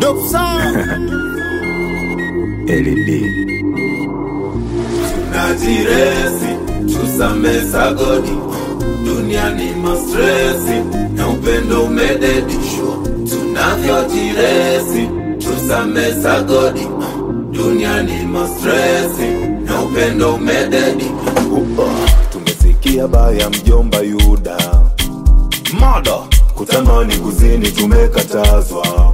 Dope sound. LED. najiresi tusame sagodi duniani mastresi na upendo umededishwa tunavyojiresi tusame sagodi duniani mastresi na upendo umededi Upa. Tumesikia baya mjomba Yuda mada kutamani kuzini tumekatazwa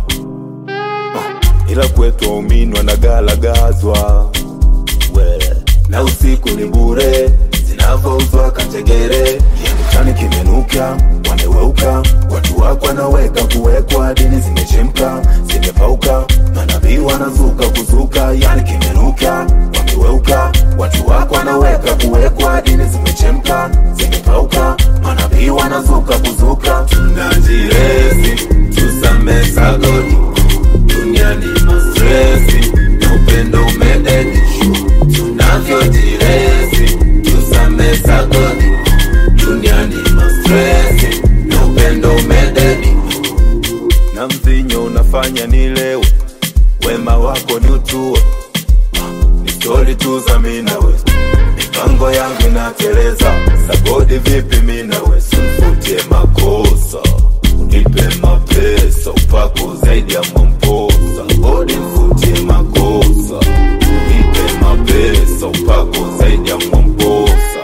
Ah, ila kwetu waumini wanagalagazwa we na usiku ni bure zinavyouzwa kategere kiani kimenuka wameweuka watu wako wanaweka kuwekwa dini zimechemka zimepauka manabii wanazuka kuzuka yani kimenuka wameweuka watu wako wanaweka kuwekwa dini zimechemka zimepauka manabii wanazuka kuzuka najiresi tusame sagodi duniani mastresi na upendo umededishwa tunavyojiresi tusame sagodi duniani mastresi na upendo umededi na mvinyo unafanya nilewe wema wako ni utue ni stori tu za minawe mipango yangu inateleza sagodi vipi minawe simfutie makosa unipe mapesa upako zaidi ya mwamposa godi mfutie makosa unipe mapesa upako zaidi ya mwamposa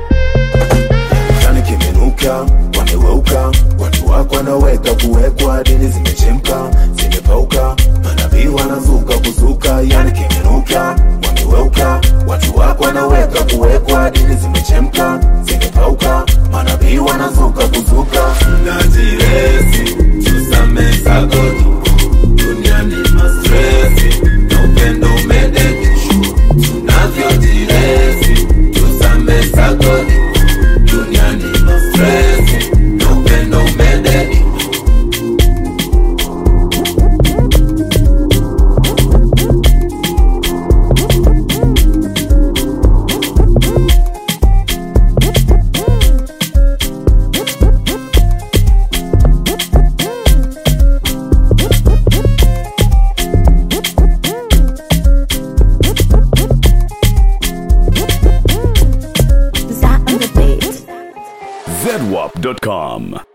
Kichani kimenuka, wameweuka, watu wako wanaweka kuwekwa, dini zimechemka, zimepauka, manabii wanazuka kuzuka, yani kimenuka, wameweuka, watu wako wanaweka kuwekwa, dini zimechemka, zimepauka, manabii wanazuka kuzuka. najiresi tusame sagodi duniani mastresi na upendo umededishwa tunavyojiresi tusame sagodi duniani mastresi na upendo umededi Za on the beat. zedwap.com.